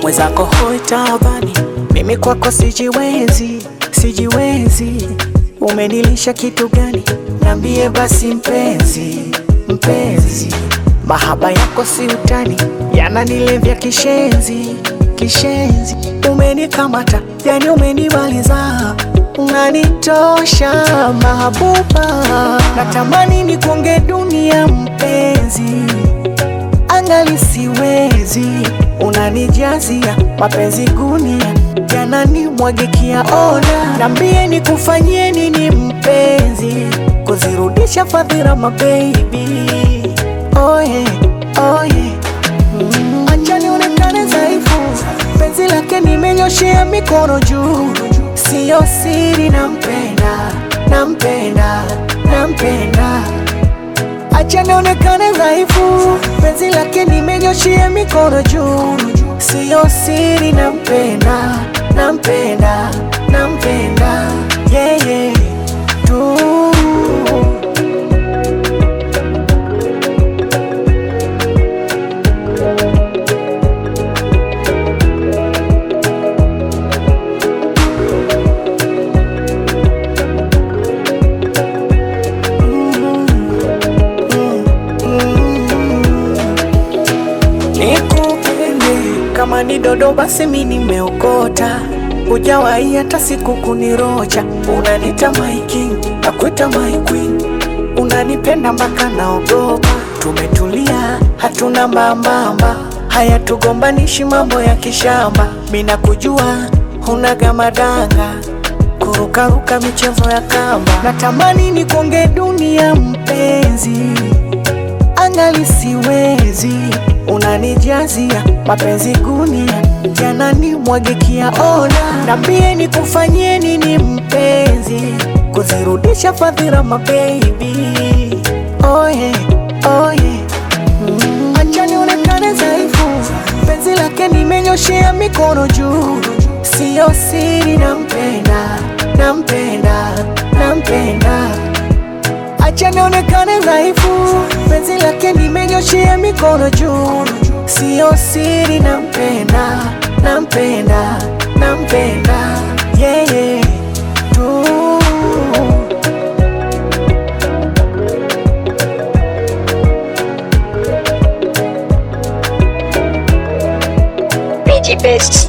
mwenzako hoi taabani, mimi kwako sijiwezi, sijiwezi. Umenilisha kitu gani? Nambie basi mpenzi, mpenzi. Mahaba yako si utani, yananilevya kishenzi, kishenzi. Umenikamata, yani umenimaliza, unanitosha mahabuba. Natamani nikuonge dunia mpenzi, angali siwezi, unanijazia mapenzi gunia, yananimwagikia. Ona, nambie nikufanyie nini mpenzi, kuzirudisha fadhila mabebi Oye, oye, mm. Acha nionekane dhaifu, penzi lake nimenyoshea mikono juu, siyo siri, nampenda, nampenda, nampenda. Acha nionekane dhaifu, penzi lake nimenyoshea mikono juu, siyo siri, nampenda, nampenda, nampenda, yeah, yeah, tu Nikupende kama ni dodo basi mi nimeokota, hujawahi hata siku kunirocha. Unanita my king, nakuita my queen, unanipenda mpaka naogopa. Tumetulia hatuna mbambamba, haya tugombanishi mambo ya kishamba. Mi nakujua hunaga madanga, kurukaruka michezo ya kamba. Natamani nikuonge dunia mpenzi angali siwezi, unanijazia mapenzi gunia, yananimwagikia. Ona, nambie nikufanyie nini mpenzi, kuzirudisha fadhila mabebi. Oye, oye, mm. Acha nionekane dhaifu, penzi lake nimenyoshea mikono juu, siyo siri, nampenda, nampenda, nampenda Acha nionekane dhaifu, penzi lake nimenyoshea mikono juu, siyo siri, nampenda, nampenda, nampenda, yeah, yeah, tu Best